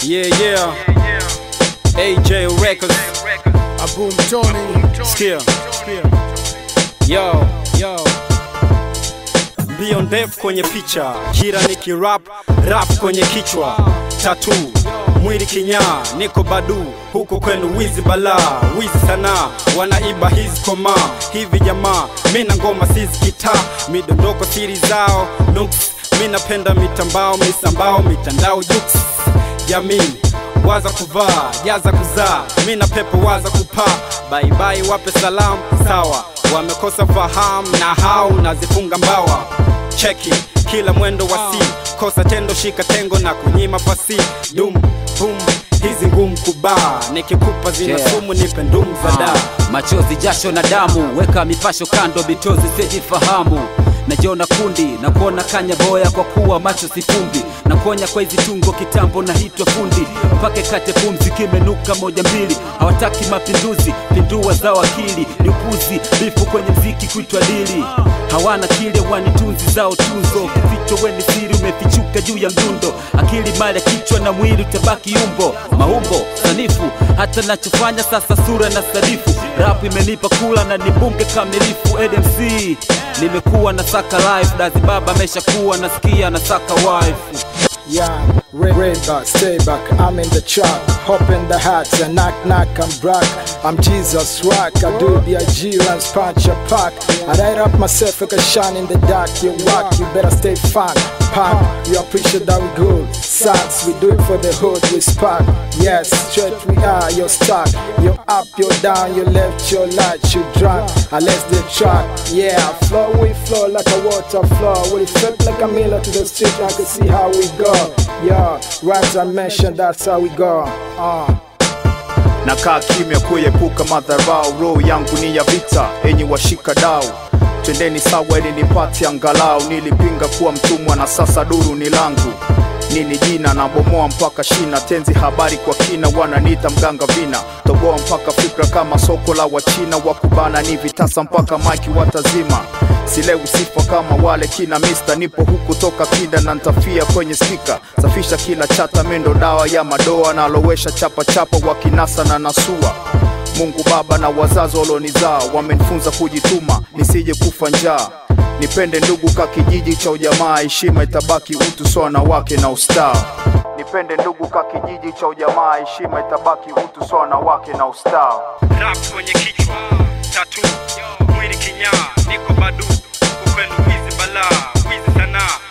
Yeah, yeah. AJ Records. Abu Mtoni. Sikia. Yo, yo. Mbio ndefu kwenye picha, kira nikirap, rap kwenye kichwa, tatu mwili kinyaa, niko badu huku kwenu wizi balaa, wizi sanaa, wanaiba hizi koma hivi jamaa, mina ngoma sizi kitaa, midondoko siri zao nuks, mi napenda mitambao, misambao, mitandao juks, jamii waza kuvaa, jaza kuzaa, mi na pepo waza kupaa, baibai wape salamu sawa, wamekosa fahamu na hao nazifunga mbawa, cheki kila mwendo wa si kosa tendo shika tengo na kunyima pasi dum bum hizi ngumu kubaa, nikikupa zina Yeah. sumu nipe ndumu za daa Ah, machozi jasho na damu weka mipasho kando bitozi sijifahamu najiona kundi na kuona kanya boya kwa kuwa macho sifumbi na kuonya kwa hizi tungo kitambo na hitwa fundi mpake kate pumzi kimenuka moja mbili hawataki mapinduzi pindua zao akili ni upuzi bifu kwenye mziki kuitwa dili hawana kile wanitunzi zao tunzo kificho weni siri umefichuka juu ya mdundo akili mali ya kichwa na mwili utabaki umbo maumbo sanifu hata nachofanya sasa sura na sadifu rap imenipa kula na nibunge kamilifu admc nimekuwa na saka life dazi baba ameshakuwa nasikia na saka wife Yeah, red, red back, stay back. I'm in the trap, hop in the hats and knock knock. I'm Brock, I'm Jesus Rock. I do the IG runs punch a pack. I light up myself like a shine in the dark. You walk, you better stay fun. Punk, you appreciate that we good. Socks, we do it for the hood. We spark. Yes, straight we are. You're stuck. You're up, you're down. You left your light, you drunk. I left the track. Yeah, flow we flow like a water flow. We flip like a mirror to the street. I can see how we go. Yeah, raps I mentioned, that's how we go. Uh. nakaa kimya kuepuka madharau, roho yangu ni ya vita, enyi washika dau twendeni sawa ili nipate angalau. Nilipinga kuwa mtumwa na sasa duru ni langu, nini jina nabomoa mpaka shina, tenzi habari kwa kina, wananiita mganga vina, toboa mpaka fikra kama soko la wachina, wakubana ni vitasa mpaka maiki watazima silewi sifa kama wale kina mista, nipo huku toka kinda na ntafia kwenye spika, safisha kila chata, mendo dawa ya madoa, nalowesha chapa chapa wakinasa na nasua Mungu Baba na wazazi walonizaa wamenifunza kujituma nisije kufa njaa. Nipende ndugu ka kijiji cha ujamaa, heshima itabaki utu sawa na wake na ustaa. Nipende ndugu ka kijiji cha ujamaa, heshima itabaki utu sawa na wake na ustaa. rap kwenye kichwa, tatu mwili kinyaa, niko badu huku kwenu wizi balaa, wizi sanaa